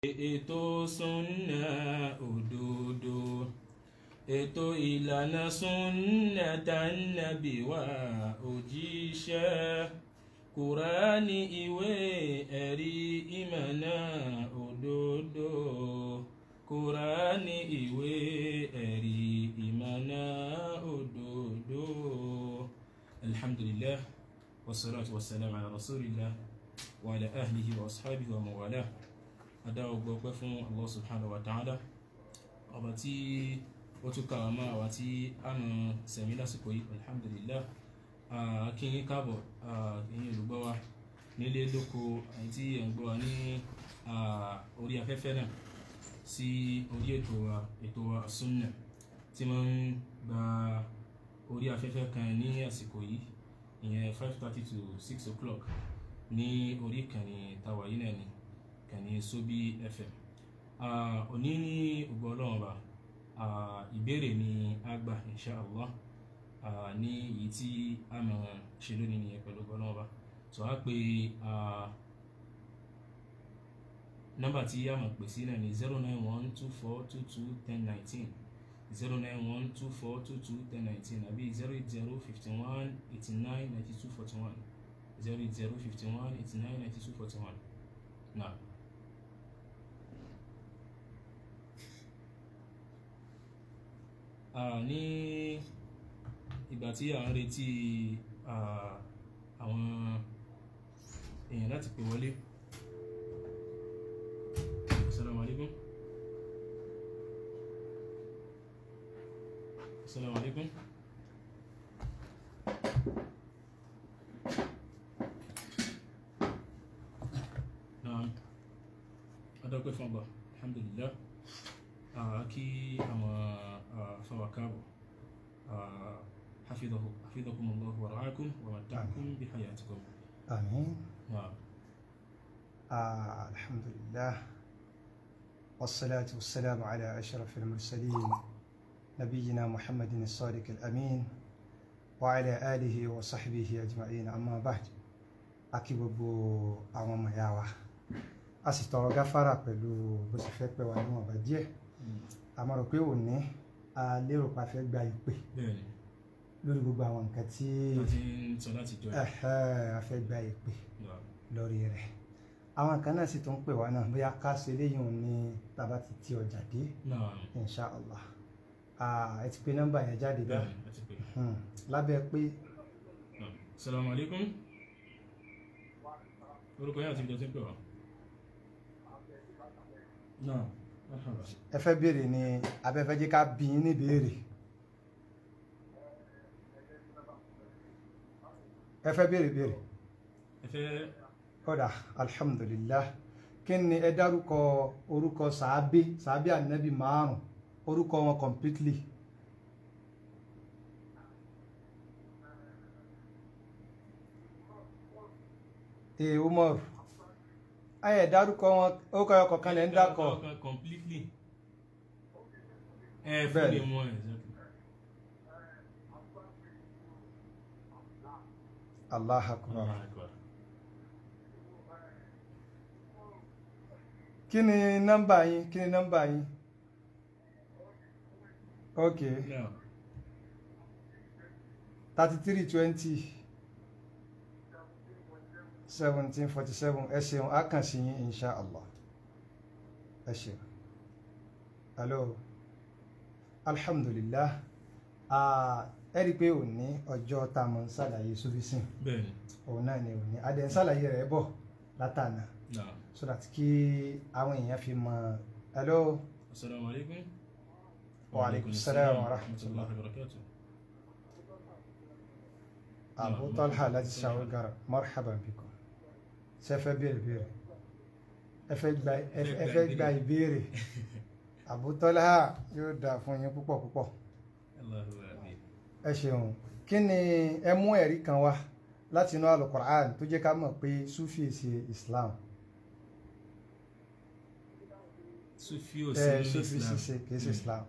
ètò súnà òdodo ètò ìlànà súnà tànàbí wa òjíṣẹ́ kùránì ìwé ẹ̀rí ìmọ̀nà òdodo kùránì ìwé ẹ̀rí ìmọ̀nà òdodo alhamdulillah wassalatu wassalamu ala rasulillah wa ala ahlihi wa ashabihi wa mawalah adá ọgbọ́ pẹ́ fún Allah subhanahu wa ta'ala ọba tí ó tún kàwà máa àwà tí a mọ̀ sẹ̀mí lásìkò yìí alhamdulillah kí yín káàbọ̀ ẹ̀yin olùgbọ́ wa nílé lóko àti ẹ̀ ń gbọ́ wa ní orí afẹ́fẹ́ náà sí orí ètò wa ètò wa sunna tí wọ́n ń gba orí afẹ́fẹ́ kan ní àsìkò yìí ìyẹn five thirty to six o'clock ní orí ìkànnì tàwa yìí náà ni kàní Sobi FM òní ní ògbọ́ ọlọ́run ọba ìbéèrè ni a gbà insha Allah ní èyí tí a mọ̀ ṣe lónìí nìyẹn pẹ̀lú ògbọ́ ọlọ́run ọba tó a pé nọ́mbà tí a mọ̀ pè sí náà ni zero nine one two four two two ten nineteen zero nine one two four two two ten nineteen àbí zero eight zero fifty one eighty nine ninety two forty one zero eight zero fifty one eighty nine ninety two forty one náà. ní ìgbà tí à ń retí àwọn èèyàn láti pè wọlé assalamu alaikum assalamu alaikum naam adọ́pẹ́ fún ọgbà alhamdulillah kí àwọn afáwà káàbọ̀ حفظه حفظكم الله ورعاكم ومتعكم بحياتكم آمين نعم آه الحمد لله والصلاة والسلام على أشرف المرسلين نبينا محمد الصادق الأمين وعلى آله وصحبه أجمعين أما بعد akí gbogbo àwọn ọmọ ìyá wa a sì tọrọ gáfárà pẹ̀lú bó ṣe fẹ́ pẹ́ wa níwọ̀n bá díẹ̀ àmọ́ rò pé òní a lérò pa fẹ́ gba ìpè bẹ́ẹ̀ni lórí gbogbo àwọn nǹkan tí láti ń sọ láti jọ ẹ̀ ẹ̀hẹ́, a fẹ́ gba ìpè lórí rẹ̀ àwọn kan náà sì tún pè wá náà bóyá ká ṣe léyìn òun ní tàbá ti ti ọjà dé náà insha allah Ah, ẹ ti pe nọ́mbà yẹn jáde bẹ́ẹ̀ bẹ́ẹ̀ni láti pè Hmm, lábẹ́ pé náà assalamu alaikum orúkọ yẹn àti ìjọ tí ń pè wá náà marhaba ẹ fẹ́ béèrè ní abẹ́fẹ́ jẹ́ ká bí yín ní béèrè ẹ fẹ́ béèrè béèrè ẹ fẹ́ kódà alhamdulillah kí ni ẹ dárúkọ orúkọ sàábé sàábé ànábì márùn orúkọ wọn completely ee umar ayẹ dárúkọ wọn orúkọ ọkọ kan lẹ ń dákọ Ọkàn completely ẹ fún Bẹ́ẹ̀ni. mi wọn exactly allah akbar Allahu Akbar. kí ni nọ́mbà yín kí ni nọ́mbà yín ok Now, thirty three twenty seventeen forty seven ẹ ṣeun a kàn sí yín insha allah ẹ ṣeun hello alhamdulillah ah, ẹ rí i pé òní ọjọ́ tá a mọ̀ ń ṣàlàyé sufism bẹ́ẹ̀ni òun náà ni òní adẹ̀ ń ṣàlàyé rẹ̀ bọ̀ látànà náà so that kí àwọn èèyàn fi mọ̀ hello assalamu alaikum Wa alaikum salam wa rahmatullah. wa barakatuh Abu Talha láti ṣàwọ́gàrà marhaban bikum ṣe fẹ́ béèrè béèrè ẹ fẹ́ gba ẹ fẹ́ gba ìbéèrè Abu Talha yóò dà fún yín púpọ̀ púpọ̀ Allahu amin ẹ ṣeun kí ni ẹ mú ẹ̀rí kan wá láti inú alukur'an tó jẹ́ ká mọ̀ pé sufi ṣe Islam sufi ò ẹ sí sufi Islam ṣiṣe kìí ṣe Islam.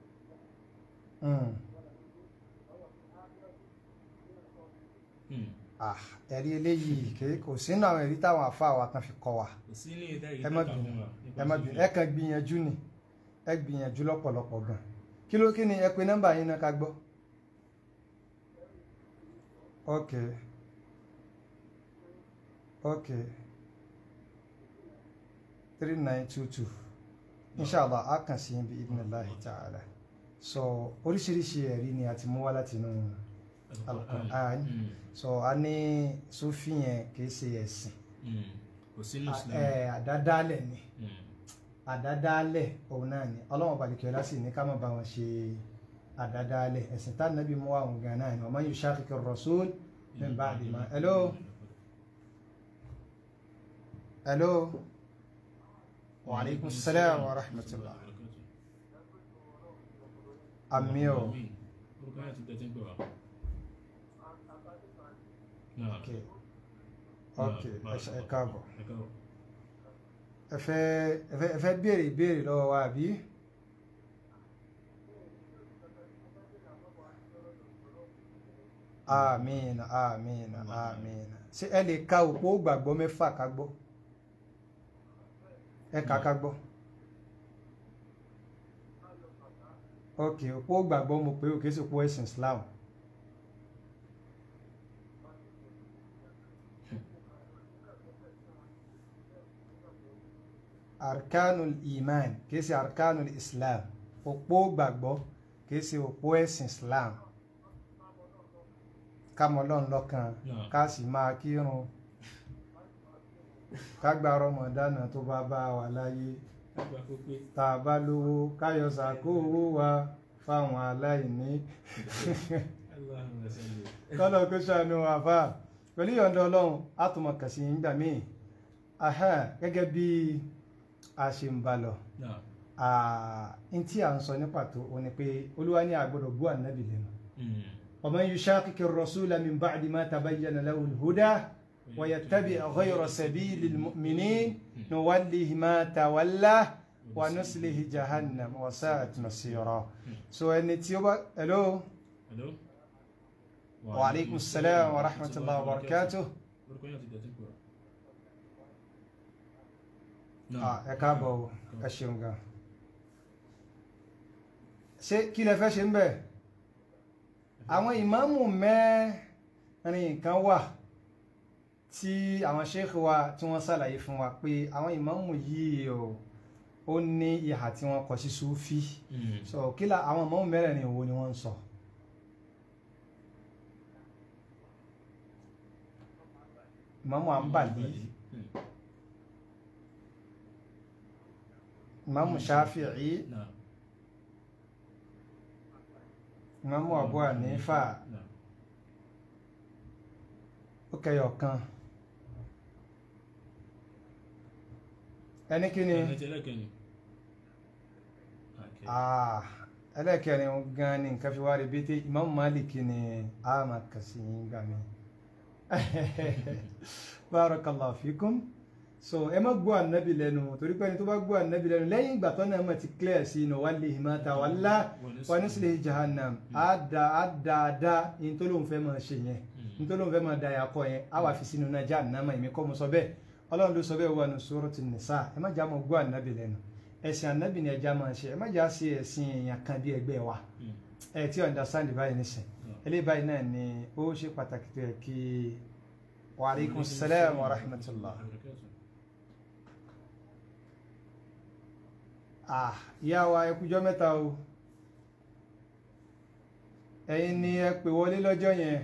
Mm. Hmm. ah ẹ̀rí eléyìí kì í kò sínú àwọn ẹ̀rí táwọn àfáà wa kan fi kọ́ wa kò sí ní ìdá ẹ má bínú ẹ má bínú ẹ kàn gbìyànjú ni ẹ gbìyànjú lọ́pọ̀lọpọ̀ gan kí ló kí ni ẹ pe nọ́mbà yín náà ká gbọ́ ok ok three nine two two inshallah a kàn sí ibi idhnillahi ta'ala so oríṣiríṣi ẹ̀rí ni a ti mú wá láti inú Al-Qur'an so a ní sufi yẹn kì í ṣe ẹ̀sìn kò sí ní Islam ẹ̀ àdádálẹ̀ ni Mm. àdádálẹ̀ òun náà ni ọlọ́run balùkẹ́lá sì ní ká má bá wọn ṣe àdádálẹ̀ ẹ̀sìn tá nàbí mú àwọn gan náà ni wa man yushaqiqi ar-rasul min ba'di ma hello hello wa alaikum salam wa rahmatullah àmì ọ̀ orúkọ yẹn ti tẹ́tí ń pè wá. Náà. ok ok Náà, ẹ ṣe- ẹ káàbọ̀ ẹ káàbọ̀. ẹ fẹ́ ẹ fẹ́ ẹ fẹ́ béèrè ìbéèrè lọ́wọ́ wa àbí àmín àmín àmín ṣé ẹ lè ka òpó gbàgbọ́ mẹ́fà ká gbọ́ ẹ kà ká gbọ́ ok òpó gbàgbọ́ mo pé òkè sí òpó ẹ̀sìn Islam arkanul iman kìí ṣe arkanul islam òpó gbàgbọ́ kìí ṣe òpó ẹ̀sìn islam ká mọ Ọlọ́run lọ́kan Náà. ká sì máa kírun ká gba rọmọdánà tó bá bá wà láyé Àgbà kó pé. tá a bá lówó káyọ̀ sàkó owó wa fáwọn aláìní Allahumma salli. kọ́lọ̀ kó ṣàánú àfà pẹ̀lú ìyọ̀ǹda ọlọ́run á tún mọ̀ kàn sí nígbà míì Aha, gẹ́gẹ́ bí a ṣe ń bá lọ Náà. n tí à ń sọ ní pàtó o ni pé olúwa ní àgbọ̀dọ̀ bú ànábì lẹ́nu Mm. ومن يشاقق الرسول من بعد ما تبين له الهدى ويتبع غير سبيل المؤمنين نوله ما تولى ونسله جهنم وساءت مصيرا so ẹni tí ó bá hello Hello. wa alaikum salam wa rahmatullahi wa barakatuh Orúkọ yẹn ti tẹ́tí ń pè wá. Ah, ẹ káàbọ̀ o ẹ ṣeun gan ṣé kí lẹ fẹ́ ṣe ń bẹ̀ àwọn ìmáàmù mẹ́rin kan wà tí àwọn sheikh wa tí wọ́n ṣàlàyé fún wa pé àwọn ìmáàmù yìí o ó ní ìhà tí wọ́n kọ sí sufi Mm. so kí la àwọn ìmáàmù mẹ́rẹ̀ẹ̀rin wo ni wọ́n ń sọ ìmáàmù Hanbali Mm. ìmáàmù Shafi'i Náà. ìmáàmù Abu Hanifa Náà. ó kẹyọ kan ẹni kí ni Ẹni tí ẹlẹ́kẹ̀ẹ́ni. Okay. Ah, ẹlẹ́kẹrin gan ni nǹkan fi wá rí bí tí Imam Malik ni a máa kà sí yín gbà mí barakallahu fikum so ẹ má gbọ́ ànábì lẹ́nu torí pé ẹni tó bá gbọ́ ànábì lẹ́nu lẹ́yìn ìgbà tó náà mà ti clear sí inú wallahi ma tawalla wa nuslihi jahannam á da á dáadáa ní tó lóun fẹ́ máa ṣe yẹn ní tó lóun fẹ́ máa da yàkọ yẹn á wà fi sínú náà jahannama èmi kọ́ mo sọ bẹ́ẹ̀ ọlọ́run ló sọ bẹ́ẹ̀ wà ní suratul nisa ẹ má jà mọ́ gbọ́ ànábì lẹ́nu ẹ̀sìn ànábì ni ẹja máa ṣe ẹ má jà sí ẹ̀sìn èèyàn kan bí ẹgbẹ́ wa Mm. ẹ tí understand báyìí nísìn eléyìí báyìí náà ni ó ṣe pàtàkì tó yẹ kí wa alaikum salam wa rahmatullah ah ìyá wa ẹ kújọ́ mẹ́ta o ẹ̀yin ni ẹ pè wọlé lọ́jọ́ yẹn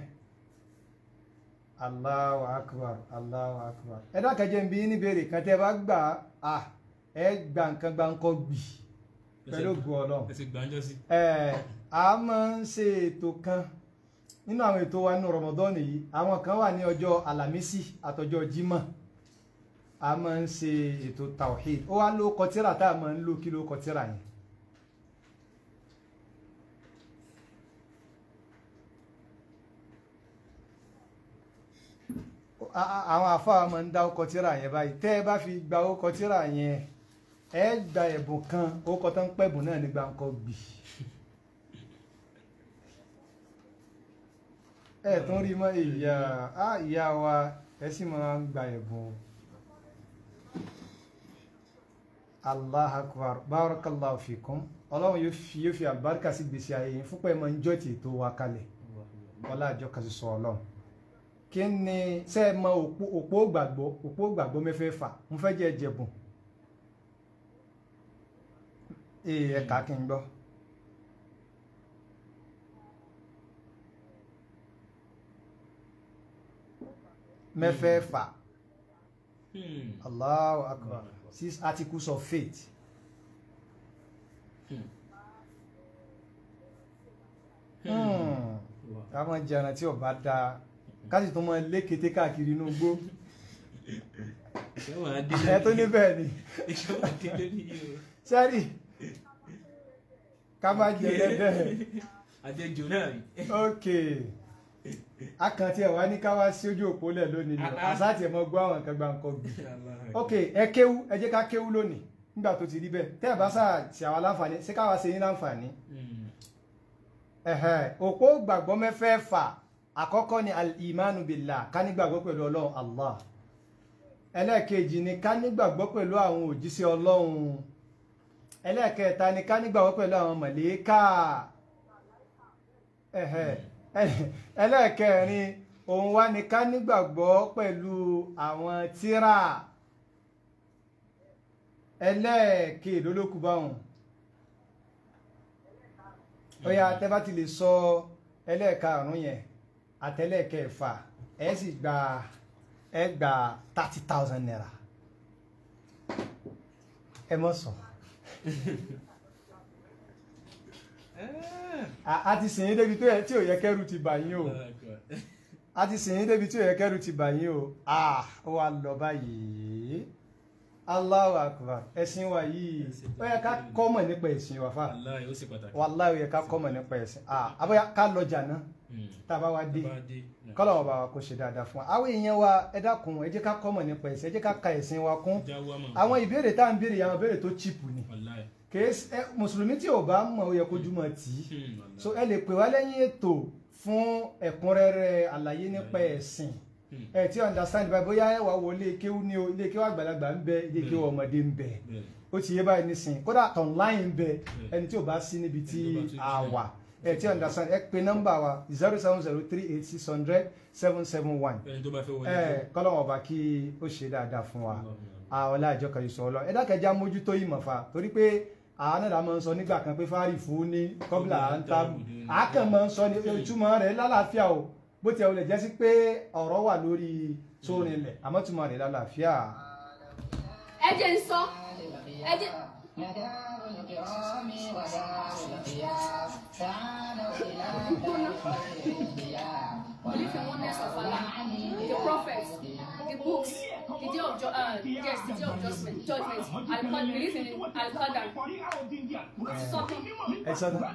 Allahu akbar Allahu akbar ẹ dákẹ́jẹ́ ń bí ní béèrè kan tẹ́ bá gbà á ẹ gbà nǹkan gbà ńkọ́ gbì pẹ̀lú ògùn ọlọ́run ẹ ti gbàǹjọ́ sí. ẹ a máa ń ṣe ètò kan nínú àwọn ètò wa nínú rọmọdọ́ọ̀nì yìí àwọn kan wà ní ọjọ́ alámísì àtọjọ́ jímọ̀ a máa ń ṣe ètò tawhid ó wá ló kọtíra tá a máa ń lò kí ló kọtíra yẹn. A- a- àwọn àfáà máa ń dá ọkọ̀ tíra yẹn báyìí tẹ́ ẹ bá fi gba ọkọ̀ tíra yẹn ẹ gba ẹ̀bùn kan ọkọ̀ tó ń pẹ̀bùn náà nígbà ńkọ́ gbì ẹ tún rí mọ́ ìyá á ìyá wa ẹ sì máa ń gba ẹ̀bùn allah akbar barakallahu fikum ọlọ́run yóò fi yóò fi àlùbáríkà sí gbèsè ayé yín fúnpẹ́ mọ́ ń jọ́ ti ètò wa kalẹ̀ ọlá àjọ kan sọ ọlọ́run kí ni ṣe é mọ òpó òpó gbàgbọ́ òpó gbàgbọ́ mẹ́fẹ̀ẹ̀fà mo fẹ́ jẹ́ jẹ̀bùn ee ẹ̀ka kí n gbọ́. mẹ́fẹ̀ẹ̀fà Hmm. Allahu akbar six articles of faith Hmm. Hmm. Wow. káwọn jẹran tí ọba dáa káṣí tó máa lé kété káàkiri inú igbó Ṣé wàá dé ẹ tó ní bẹ́ẹ̀ ni Ṣé wàá dé lórí yìí o? sẹ́rí ká má jẹ dẹ́dẹ́ Àjẹjò náà rí. ok akàntí ẹ̀ wá ní ká wá sí ojú òpó lẹ̀ lónìí ni Ah, ah. àsáàtì ẹ̀ mọ́ gbọ́ àwọn nǹkan gbà ń kọ́ gbì ok ẹ kéwú ẹ jẹ́ ká kéwú lónìí nígbà tó ti rí bẹ́ẹ̀ tẹ́ ẹ̀ bá sáà ṣe àwa láǹfààní ṣé káwa ṣe yín láǹfààní Hmm. ẹ̀hẹ̀ òpó gbàgbọ́ mẹ́fẹ̀ẹ̀fà àkọ́kọ́ ni al-imanu billah ká nígbàgbọ́ pẹ̀lú ọlọ́run allah ẹlẹ́ẹ̀kejì ni ká nígbàgbọ́ pẹ̀lú àwọn òjíṣẹ́ ọlọ́run ẹlẹ́ẹ̀kẹta ni ká nígbàgbọ́ pẹ̀lú àwọn màlẹ́kà ẹ̀hẹ̀ ẹ- ẹlẹ́ẹ̀kẹrin òun wá ni ká nígbàgbọ́ pẹ̀lú àwọn tírà ẹlẹ́ẹ̀kẹẹ̀dólókù báwọn ó yá tẹ́ bá ti lè sọ ẹlẹ́ẹ̀karùn-ún yẹn àtẹlẹ́ẹ̀kẹfà ẹ sì gba ẹ gba thirty thousand naira ẹ mọ̀ sọ Ah. a a ti sìn yín débi tó yẹ tí ò yẹ kẹ́rù ti bà yín o a ti sìn yín débi tí ò yẹ kẹ́rù ti bà yín o ah ó wá lọ báyìí Allahu akbar ẹ̀sìn wa yìí ó yẹ ká kọ́mọ̀ nípa ẹ̀sìn wa fa Wallahi, ó sì pàtàkì. wàláhì ó yẹ ká kọ́mọ̀ nípa ẹ̀sìn ah abóyá ká lọ́jà náà Hmm. tá a bá wá dé Tó bá dé. kọ́lọ̀ ọba wa kò ṣe dáadáa fún wa àwọn èèyàn wa ẹ dákun ẹ jẹ́ ká kọ́mọ̀ nípa ẹ̀sìn ẹ jẹ́ ká ka ẹ̀sìn wa kún Jáwọ́ àmọ̀. àwọn ìbéèrè tá à ń béèrè àwọn ìbéèrè tó chíìpù ni Wallahi. kìí ṣe- ẹ, mùsùlùmí tí ò bá mọ̀ ó yẹ kójú mọ̀ tì í Hmm. Wallahi. so ẹ lè pè wá lẹ́yìn ètò fún ẹ̀kúnrẹ́rẹ́ àlàyé nípa ẹ̀sìn Hmm. ẹ tí understand báyìí bóyá ẹ wà wọ ilé kéwú ní o ilé kéwú àgbàlagbà ń bẹ ilé kéwú ọmọdé ń bẹ Bẹ́ẹ̀. ó ti yé báyìí nísìnyí kódà online ń bẹ ẹni tí ò bá sí níbi tí Ẹni tó bá tún a jìnnà. wà ẹ tí understand ẹ pe nọ́mbà wa zero seven zero three eight six hundred seven seven one Ẹni tó bá fẹ́ wọlé. ẹ kọ́lọ́wọ́n ọba kí ó ṣe dáadáa fún wa Allahumma. àwọn ọlájọ kan ìṣọ ọlọ ẹ̀dá kẹjá mójútó ìmọ̀fà torí pé àwọn náà máa ń sọ nígbà kan pé fáàrí fún ní kọ́bílà à ń tábù àákàn máa ń sọ ní ìtumọ̀ rẹ̀ lálàáfíà o bó ti ẹ̀ wọlé jẹ́ sí pé ọ̀rọ̀ wà lórí sórinlẹ̀ àmọ́ ìtumọ̀ rẹ̀ lálàáfíà. ẹ jẹ́ ń sọ ẹ jẹ́ مدار الكرام ودار الخيار تعالوا إلى دار الخيار believe in oneness of Allah, the prophets, the books, the day of ju- uh, yes, the day of judgment, judgment. Al believe in Al Qadar. Sọ ẹ sọ náà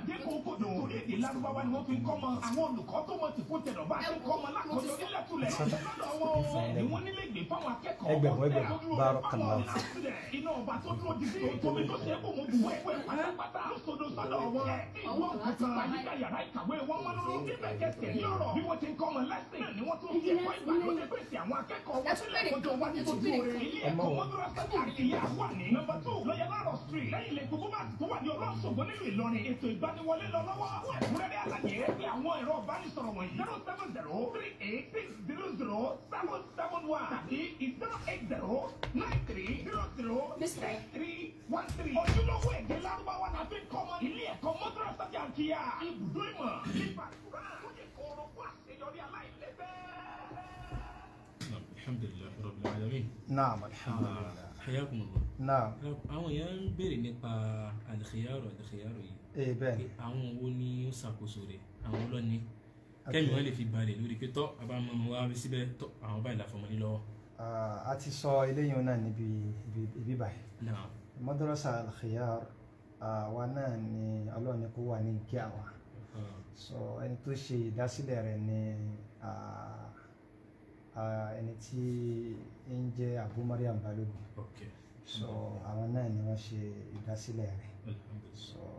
ẹgbẹ̀rún ẹgbẹ̀rún bárọ̀ kan náà. iná ọba tó dúró di sí tóbi tó ṣe é kó mo bù wẹ́ pẹ́ pátápátá lóṣooṣo sọ́dọ̀ wọn. ìwọ òkúta àyíká yàrá ìkàwé wọn wọn ló ń bíbẹ̀ kẹsẹ̀ ní ọ̀rọ̀. bí wọ́n ti ń kọ́ ọmọ lẹ́sìn ni wọ́n tún fi ẹ̀kọ́ ìgbàlódé pèsè àwọn akẹ́kọ̀ọ́ wọn sílẹ̀ kọjọ wájú tó dúró rẹ̀. ilé ẹ̀kọ́ mọ́tòrá sẹ́kì àkìyà wà ní nọ́mbà tó lọ́yẹ̀ láàrọ̀ street lẹ́yìn ilé gbogbo bá tó wà ní ọlọ́sọ̀gbọ́n nílùú Ìlọrin ètò ìgbaniwọlé lọ lọ́wọ́ fún ẹ̀kúnrẹ́rẹ́ àlàyé pé àwọn ẹ̀rọ ìbánisọ̀rọ̀ wọ̀nyí zero seven zero three eight six zero zero seven seven one tàbí zero eight zero nine three zero zero Mr. three one three. ojúlówó èdè lárúbáwá la fi ń kọ́ ọmọ ilé ẹ̀kọ́ mọ́tòrá sẹ́kì àkìyà ibùdó ìmọ̀ nípa ìkúrà tó yẹ kóró fún àṣeyọrí aláìlẹ́gbẹ́. Naam, Alhamdulillah Rabbil Alamin. naam alhamdulilah Hayakumullah. naam Àwọn èèyàn ń béèrè nípa al-khiyaru al-khiyaru yìí. ee bẹ́ẹ̀ Pé ni àwọn wo ni ó ṣàkóso rẹ̀? Àwọn ọlọ́ni. Kẹ́mi wọn lè fi balẹ̀ lórí pé tọ́ àbámọ́ ọmọ wa síbẹ̀ tọ́ àwọn báyìí láfọmọ ní lọ́wọ́. Ah, a ti sọ eléyìí náà níbi ibi- ibi báyìí Naam. madrasa al-khiyar àwa náà ni ọlọ́ọ̀ni kó wà ní kí àwa Ah, so ẹni tó ṣe ìdásílẹ̀ rẹ̀ ni ah, ah, ẹni tí ń jẹ́ Abu Mariam Balogun Ok. so àwọn náà ni wọ́n ṣe ìdásílẹ̀ rẹ̀ Alhamdulillah. so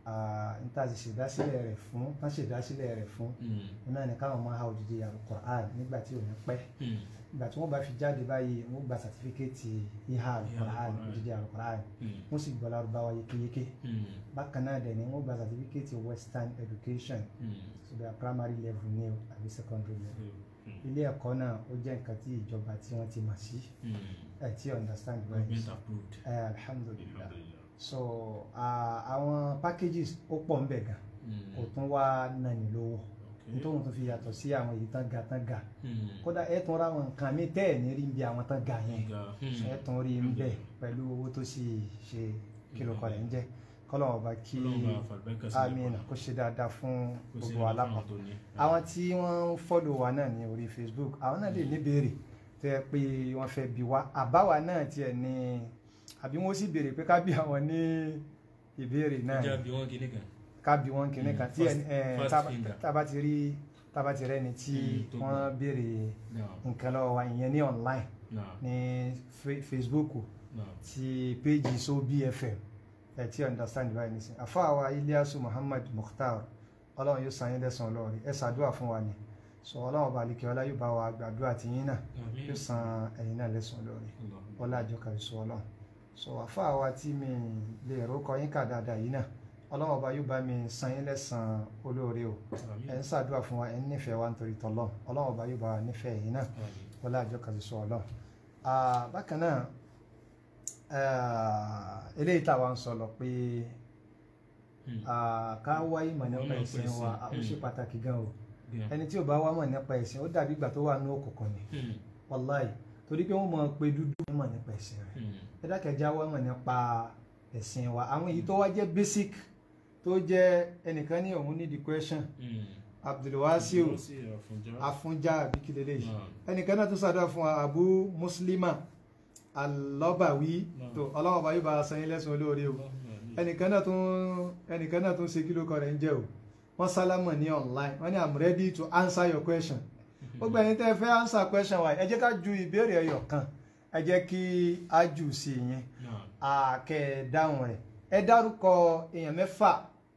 ah, n ta sì ṣèdásílẹ̀ rẹ̀ fún tán ṣèdásílẹ̀ rẹ̀ fún Mm. náà ni káwọn máa ha òdìdí alukur'an nígbà tí ò ní pẹ́ Mm. ìgbà tí wọ́n bá fi jáde báyìí wọ́n gba sàtífíkẹ́ẹ̀tì ìhà alukur'an Al-Qur'an. òdìdí alukur'an Mm. wọ́n sì gbọ́ lárúbáwá yékéyéké Mm. bákan náà dẹ̀ ni wọ́n gba sàtífíkẹ́ẹ̀tì western education Mm. so bí i primary level ní o àbí secondary level Mm. ilé ẹ̀kọ́ náà ó jẹ́ nǹkan tí ìjọba tí wọ́n ti mọ̀ sí Mm. ẹ̀ tí understand well Government approved. ẹ̀ alhamdulillah Alhamdulillah. so ah, àwọn packages ó pọ̀ ń bẹ̀ gan Mm. kò tún wá nani lówó Okay. nítorí tó fi yàtọ̀ sí àwọn èyí tán ga tán ga Mm. kódà ẹ̀ tún ra àwọn nǹkan mi tẹ́ ẹ̀ ní rí bí àwọn tán ga yẹn Ga. Mm. ẹ̀ tún rí ń bẹ̀ pẹ̀lú owó tó sì ṣe kìlọ̀ kọ̀ rẹ̀ ń jẹ́ kọ́lọ́wọ́n ọba kí Ọlọ́run bá fàlùbáríkà sílẹ̀ amina fún kó ṣe dáadáa fún kó sí gbogbo ẹni alápapọ̀ fún àwọn tó ní. àwọn tí wọ́n ń fọ́lò wa náà ní orí facebook àwọn náà lè níbèrè tó yẹ pé wọ́n fẹ́ bi wá àbáwa náà tiẹ̀ ní àbí wọ́n sì béèrè pé ká bí àwọn ní ìbéèrè náà Ìjà bí wọ́n kíní kan. ká bí wọ́n kìíní kan tí First- ẹ first tába- finger. tába ti rí tába ti rẹ́ni tí Mm, tó wọ́n gbọ́. béèrè Náà. nǹkan lọ́wọ́ wa ìyẹn ní online Náà. ní Fe- facebook Náà. ti péjì so bfm ẹ ti understand báyìí nísìnyí àfáàwá Ilyasu Muhammad Mukhtar ọlọ́run yóò san yín lẹ́san lọ́ọ̀rì ẹ ṣàdúrà fún wa ni sọ ọlọ́run bá lè kí ọlá yóò bá wa gbàdúrà tiyín náà Àmín. yóò san ẹ̀yin náà lẹ́san lọ́ọ̀rì Allah. ọlá àjọkà ìṣó ọlọ́run sọ àfáàwá tí mi lè rókọ yín kà dáadáa yìí náà ọlọ́run ọba yóò bá mi san yín lẹ́san olóore o Àmín. ẹ̀ ń ṣàdúrà fún wa ẹ̀ ń nífẹ̀ẹ́ wa nítorí tọ́lọ́ ọlọ́run ọba yóò bá wa nífẹ̀ẹ́ yín náà Àmín. wọlé àjọ kan sọ ọlọ́run Ah, bákan náà ah, eléyìí táwa ń sọ lọ pé Mm. ah, ká wá ìmọ̀ nípa Wọ́n mọ̀ ẹ̀sìn pẹ̀sìn. wa ah, ó ṣe Mm. pàtàkì gan o Yeah. ẹni tí ò bá wá mọ̀ nípa ẹ̀sìn ó dàbí ìgbà tó wà ní òkùnkùn ni Mm. wàláì torí pé wọ́n mọ̀ pé dúdú wọ́n mọ̀ nípa ẹ̀sìn rẹ̀ Mm. ẹ dákẹ́já wá mọ̀ nípa ẹ̀sìn wa àwọn èyí tó wá jẹ́ basic tó jẹ́ ẹnìkan ní òun ní the question Mm. Abdulwasiu Ìdúrósí Àfọ̀njá. Afunja àbí kí lélẹ́yìí Náà. ẹnìkan náà tún sàdá fún wa abu muslima alọ́bàwí Náà. tó ọlọ́wọ́ bá yóò bá san yín lẹ́sùn olóore o Àmín. ẹnìkan náà tún ẹnìkan náà tún ṣe kí ló kọ rẹ̀ ń jẹ́ o wọ́n sálámọ̀ ní online wọ́n ní i'm ready to answer your question gbogbo ẹni tẹ́ ẹ fẹ́ answer question wa ẹ jẹ́ ká ju ìbéèrè ẹyọ kan ẹ jẹ́ kí a jù sí i yẹn Náà. àkẹ́ dáhùn rẹ̀ ẹ dárúkọ èèyàn mẹ́fà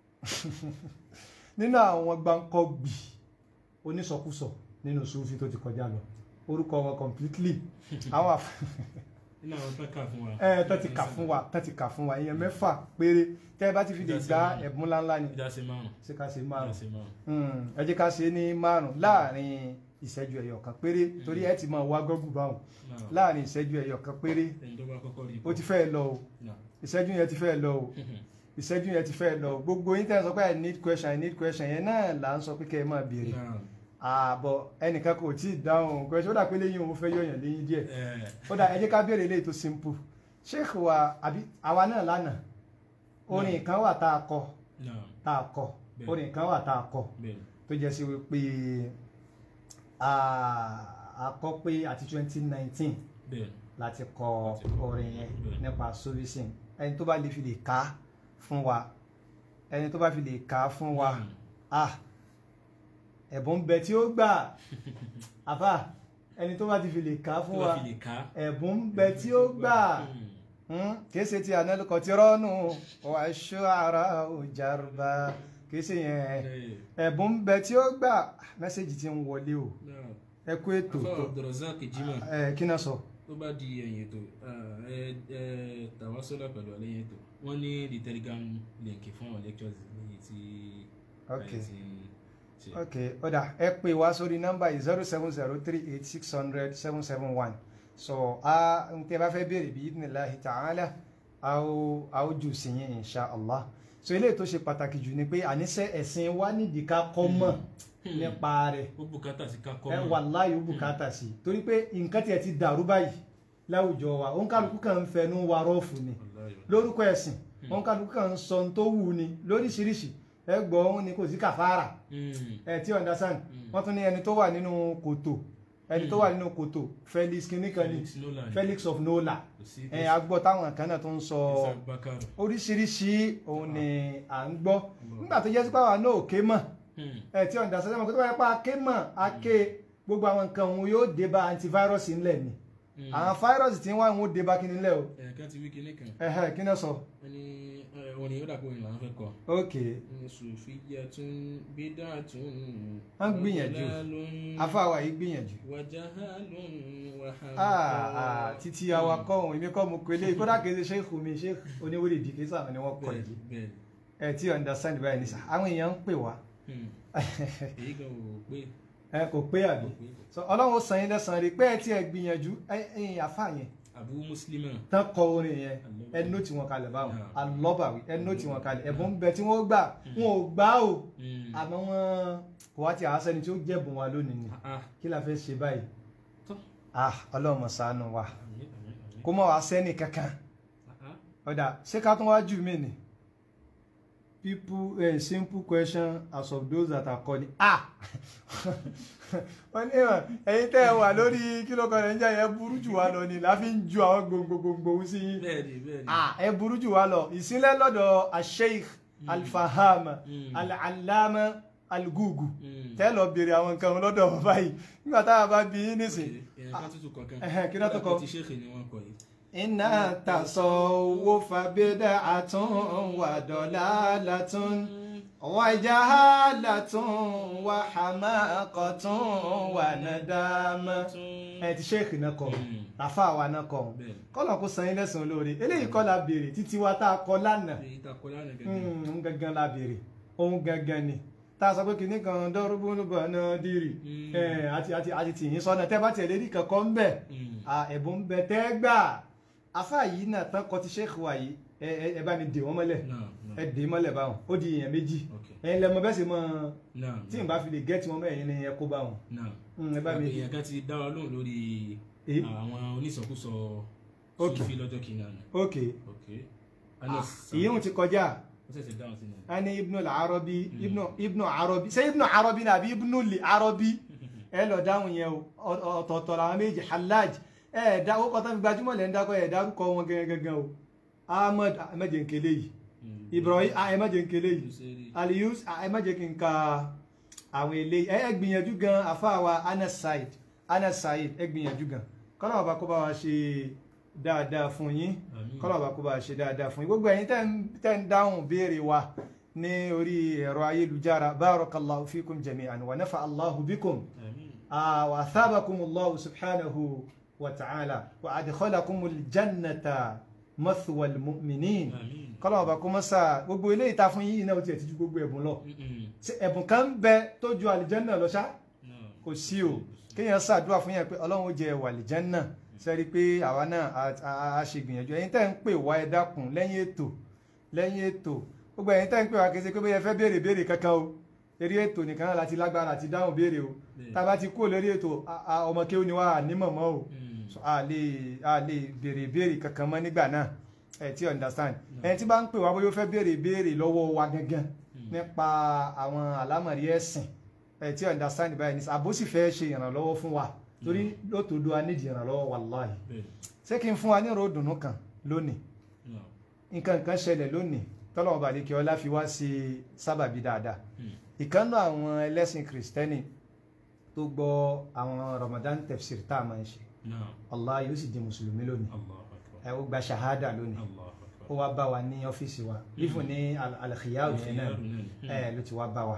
nínú àwọn gbáǹkọ́gbì onísọkúsọ nínú sufi tó ti kọjá lọ orúkọ wọn completely àwọn àf Nínú àwọn tó kà fún wa. ẹ tó ti kà fún wa tó ti kà fún wa èèyàn mẹ́fà péré tẹ́ ẹ bá ti fi lè gba ẹ̀bùn ńláńlá ni Ìdásí márùn. ṣé ká ṣe Ìdásí márùn márùn. Hmm, ẹ jẹ́ ká ṣe ní márùn láàrin ìṣẹ́jú ẹyọ kan péré torí ẹ ti máa wá gọ́gù báwọn Náà. láàrin ìṣẹ́jú ẹyọ kan péré Ẹni tó bá kọ́kọ́ rí. ó ti fẹ́ lọ o Náà. ìṣẹ́jú yẹn ti fẹ́ lọ o ìṣẹ́jú yẹn ti fẹ́ lọ gbogbo yín tẹ́ ẹ sọ pé i need question i need question yẹn náà là ń sọ pé kẹ́ ẹ máa béèrè Náà. ààbọ̀ ẹnìkan kò tí ì dáhùn question ó dà pé lẹ́yìn òun fẹ́ yọ̀yàn lẹ́yìn díẹ̀ Ẹ. ó dà ẹ jẹ́ ká béèrè léyìí tó simple sheikh wa àbí àwa náà lánàá orin kan wà tá a kọ Náà. tá a kọ Bẹ́ẹ̀. orin kan wà tá a kọ Bẹ́ẹ̀. tó jẹ́ sí wípé ah, a kọ pé àti twenty nineteen Bẹ́ẹ̀. láti kọ Láti kọ orin yẹn bẹ́ẹ̀. nípa servicing ẹni tó bá lè fi lè ká fún wa ẹni tó bá fi lè ká fún wa Mm. ah ẹ̀bùn bẹ tí ó gbà àfà ẹni tó bá ti fi lè ká fún Tó wa bá fi lè ká. ẹ̀bùn bẹ tí ó gbà Mm. Hmm, kìí ṣe ti ànálùkọ tí rọ́ọ̀nù wà ṣọ́ ara òjàrúbà kìí ṣe yẹn Ẹ. ẹ̀bùn bẹ tí ó gbà mẹ́sẹ̀gì ti ń wọlé o Náà. ẹ kú ètò Afọ tó Abdulrazak Jimoh. ẹ kí náà sọ. tó bá di ẹ̀yìn ètò ah, ẹ ẹ tàwásọ́lá pẹ̀lú àlẹ́yìn ètò wọ́n ní the telegram link fún àwọn lectures ní ti Ok. ẹ ti ṣe. ok ọ̀dà ẹ pè wá sórí nọ́mbà yìí zero seven zero three eight six hundred seven seven one so a n tẹ́ bá fẹ́ béèrè bí idhnillahi ta'ala a ó a ó jù sí yín insha allah so eléyìí tó ṣe pàtàkì jù ni pé àníṣe ẹ̀sìn wa nídìí ká kọ́ mọ̀ Hmm. nípa rẹ̀ ó bùkátà sí ká kọ́ ẹ mọ̀. wallahi ó bùkátà sí torí pé nǹkan tiẹ̀ ti dàrú báyìí láwùjọ wa òǹkàlùkù kan ń fẹnu wa rọ́ọ̀fù ni Wallahi. lórúkọ ẹ̀sìn òǹkàlùkù kan ń sọ ohun tó wù ni lóríṣiríṣi ẹ gbọ́ òun ni kò sí kàfàrà Hmm. ẹ tí understand Mm. wọ́n tún ní ẹni tó wà nínú kòtò ẹni tó wà nínú kòtò Felix kìnnìkan ni Felix Nolan. Felix of Nola Kò sí ẹ agbọ́ táwọn kan náà tó ń sọ Isaac Bakar. oríṣiríṣi òun ni à ń gbọ́ nígbà tó jẹ́ sí pàwọn náà òkè mọ̀ Hmm. ẹ tí understand mọ̀ kó tó bá yẹ pa ké mọ̀ aké gbogbo àwọn nǹkan òun yóò dé bá antivirus ńlẹ̀ ni Mm. àwọn fáírọ́ọ̀sì tí wọ́n ń dé bá kíní lẹ́ o ẹ̀ẹ̀kan ti wí kinní kan ẹ̀hẹ́ kí náà sọ wọ́n ní ẹ̀, orin yóò dàpọ̀ ìlànà fẹ́ kọ ok ní sùfìyà tún bídà tún Wọ́n gbìyànjú. afáwa yìí gbìyànjú wàjáhálùn ah ah títí awakọ̀ òun èmi kọ́ mo pélé kódà kìí ṣe ṣéèkù mi ṣéèkù oníwèrè dì kìí sàmì ni wọ́n kọ yìí bẹ́ẹ̀ ẹ tí understand báyìí ní sà àwọn èèyàn ń pè wá Hmm. èyí gan ò pé ẹ kò pé àbí kò pé so ọlọ́run ó san yín lẹ́sàn-án rí pé ẹ tí ẹ gbìyànjú ẹ̀yin àfa yẹn àbú mùsùlùmí tán kọ orin yẹn ẹ nóòtì wọn kalẹ̀ báwọn alọ́bàwí ẹ nóòtì wọn kalẹ̀ ẹ̀bùn ń bẹ tí wọ́n gbà wọn ò gbà o àmọ́ wọn kò wá ti àásẹ́ni tí ó jẹ̀bùn wa lónìí ni kí la fẹ́ ṣe báyìí Tọ́. ah ọlọ́run mọ̀ ṣàánú wa àmín àmín àmín kó mọ̀ wá sẹ́ni kankan Ah, ah. ọ̀dà ṣé ká tún wá jù mí ni people eh, simple question as of those that are calling ah wọ́n ní ìwọ̀n ẹ̀yin tẹ́ ẹ wà lórí kílò kan nàìjíríà yẹn burú jù wá lọ ni láfi ń ju àwọn gbogbogbò sí yín bẹ́ẹ̀ni bẹ́ẹ̀ni ah ẹ burú jù wá lọ ìsílẹ̀ lọ́dọ̀ asheikh alfahama Mm. alalama algugu Mm. tẹ́ lọ béèrè àwọn nǹkan lọ́dọ̀ wọn báyìí nígbà táwa bá bí yín nísìn èèyàn kan tuntun kọ̀ọ̀kan Ẹhẹ́, kí ló tó kọ? ti ṣéèkì ni wọ́n kọ yìí iná tasawufa bid'atun wa dalalatun wa jahalatun wa hamaqatun wa nadama. ẹ ti ṣéèkì náà kọ Mm. àfa wa náà kọ bẹ́ẹ̀ni kọ́nà kó san yín lẹ́sàn olóore eléyìí kọ́ la béèrè títí wa tá a kọ lánàá èyí ta kọ lánàá gẹ́gẹ́ òun gangan la béèrè òun gangan ni tá a sọ pé kìnnì kan dọ́rùbùnúbọ̀ náà dìrì Mm. ẹ̀, àti àti àti tìyín sọ́nà tẹ́ bá tiẹ̀ lérí kankan ń bẹ̀ Mm. à ẹ̀bùn ń bẹ tẹ́ gbà afa yìí náà tán kọ ti ṣéèkì wa yìí ẹ ẹ ẹ bá mi dè wọ́n mọ́lẹ̀ náà náà ẹ dè é mọ́lẹ̀ báwọn ó di èèyàn méjì ok ẹ̀yin lẹ́mọ bẹ́ẹ̀ sì mọ náà tí n bá fi lè gẹ́tì wọn bẹ́ẹ̀ yín ni ẹ kó bá wọn náà Mm, ẹ bá mi èèyàn kan ti dá wa lóhùn lórí Eh? àwọn onísọkúsọ Ok. Sufi lọ́jọ́ kìíní àná ok ok Anas ìyóhun ti kọjá ó ṣẹ̀ṣẹ̀ dáhùn sí ni ani ibnu al-arabi ibnu ibnu arabi ṣé ibnu arabi ni àbí ibnu li arabi ẹ lọ dáhùn yẹn o ọ- ọ̀tọ̀ọ̀tọ̀ làwọn méjì halaj ẹ ẹ dá ó kọtà fi gbajúmọ̀ lẹ́ ń dákọ̀ ẹ dárúkọ wọn gangan gangan o ahmed ahmed nkele yìí Mm. ibrahim ahmed nkele yìí Luseri. aliyus ahmed kí n ka àwọn eléyìí ẹ ẹ gbìyànjú gan àfáàwà anas said anas said ẹ gbìyànjú gan kọ́nà ọba kó bá wa ṣe dáadáa fún yín Àmín. kọ́nà ọba kó bá wa ṣe dáadáa fún yín gbogbo ẹ̀yin tẹ́ ń- tẹ́ ń dáhùn béèrè wa ní orí ẹ̀rọ ayélujára barakallahu fikum jami'an wa nafa allahu bikum Àmín. آه، وأثابكم الله سبحانه وتعالى وأدخلكم الجنة مثوى المؤمنين Àmín. kọ́lọ́ ọba kó mọ́sá gbogbo ilé ìta fún yìí náà ó tiẹ̀ ti ju gbogbo ẹ̀bùn lọ Mm-mm. Ṣé ẹ̀bùn kan ń bẹ tó ju àlìjẹ́nà lọ ṣá Náà. kò sí o kéèyàn ṣàdúrà fún yẹn pé ọlọ́run ó jẹ ẹ̀wà àlìjẹ́nà sẹ́rí pé àwa náà a- a a ṣe gbìyànjú ẹ̀yin tẹ́ ń pè wá ẹ dákun lẹ́yìn ètò lẹ́yìn ètò gbogbo ẹ̀yin tẹ́ ń pè wá kì í ṣe pé bóyá ẹ fẹ́ béèrè béèrè kankan o eré ètò nìkan náà láti lágbára àti dáhùn béèrè o Bẹ́ẹ̀. tá a bá ti kúrò lórí ètò a- a- ọmọ kéwù ni wà á ní mọ̀mọ́ o Mm. So, a lè a lè béèrè béèrè kankan mọ́ nígbà náà ẹ ti understand ẹni tí bá ń pè wá bóyá ó fẹ́ béèrè béèrè lọ́wọ́ wa gangan nípa àwọn àlámọ̀rí ẹ̀sìn ẹ ti understand báyìí nísà àbó sì fẹ́ ṣe ìrànlọ́wọ́ fún wa torí lótòdó a nídìí ìrànlọ́wọ́ wàláhì Bẹ́ẹ̀. ṣé kí n fún wa ní ìró ìdùnnú kan lónìí Náà. nǹkan kan ṣẹlẹ̀ lónìí tọ́lọ́wọ́n bàdé kí ọlá fi wá sí sábàbí dáadáa Mm. ìkànnà àwọn ẹlẹ́sìn kìrìsìtẹ́nì tó gbọ́ àwọn Ramadan tefsir tá a máa ń ṣe Náà. Allah yóò sì di mùsùlùmí lónìí Allahu Akbar. ẹ ó gba ṣahada lónìí Allahu Akbar. ó wá bá wa ní ọ́fíìsì wa lífún ní al- alkhiyaru yẹn náà Alkhiyaru náà. ẹ ló ti wá bá wa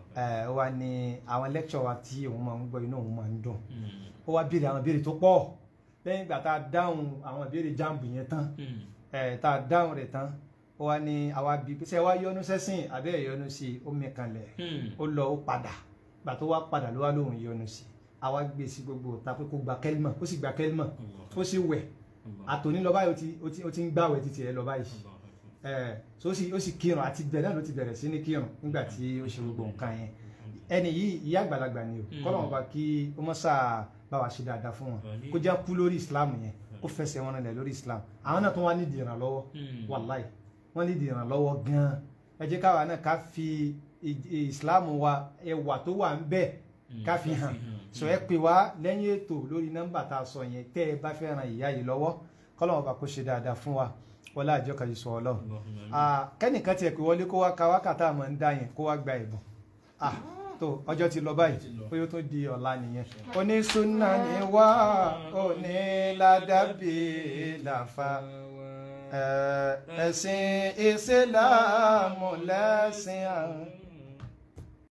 ẹ ó wá ní àwọn lecture wa tí òun máa ń gbọ́ inú òun máa ń dùn Mm. ó wá béèrè àwọn béèrè tó pọ̀ lẹ́yìn ìgbà tá a dáhùn àwọn béèrè jáàmù yẹn tán Mm. ẹ tá a dáhùn rẹ̀ tán ó wá ní àwa bíi pé ṣé ẹ wá yọnu sẹ́sìn àbẹ́ ẹ̀ yọnu sí i ó mẹ́kànlẹ̀ Mm. ó lọ ó padà gbà tó wá padà ló wá lóhùn yọnu sí i àwa gbé sí gbogbo ta pé kó gba kẹ́límà ó sì gba kẹ́límà Allah. ó sì wẹ̀ Allah. àtòní lọ báyìí ó ti- ó ti- ó ti ń gbàwẹ̀ títí ẹ lọ báyìí Allah Akbar. ẹ so ó sì ó sì kírun àti bẹ́ẹ̀ náà ló ti bẹ̀rẹ̀ sí ní kírun nígbà tí ó ṣe gbogbo nǹkan yẹn ẹni yìí ìyá àgbàlagbà ni o Mm. kọ́nà wọn bá kí ó mọ́ sáà bá wa ṣe dáadáa fún wọn Àmín. kó já kú lórí islam yẹn kó fẹsẹ̀ wọn rìnlẹ̀ lórí islam àwọn náà tó wá nídìí ìrànlọ́wọ́ Mm. wàláì wọ́n nídìí ìrànlọ́wọ́ gan-an ẹ jẹ́ káwa náà ká fi ì- ì- islam wa ẹwà tó wà ń bẹ Mm. ká fi hàn sọ ẹ pè wá lẹ́yìn ètò lórí nọ́mbà tá a sọ yẹn tẹ́ ẹ bá fẹ́ ran ìyá yìí lọ́wọ́ kọ́lọ́wọ́n bá kó ṣe dáadáa fún wa wọlé àjọ kan yìí sọ ọlọ́run Allahumma amin. Ah, kẹ́nìkan tiẹ̀ pé wọlé kó wá ka wákàtà àmọ́ ń dá yẹn kó wá gba ẹ̀bùn Ah, tó ọjọ́ ti lọ báyìí Ó ti lọ. bóyá ó tó di ọ̀la nìyẹn onísúnà ni wá onílàdàbí làfà ẹ, ẹ̀sìn ìsìlámù lẹ́sìn àwọn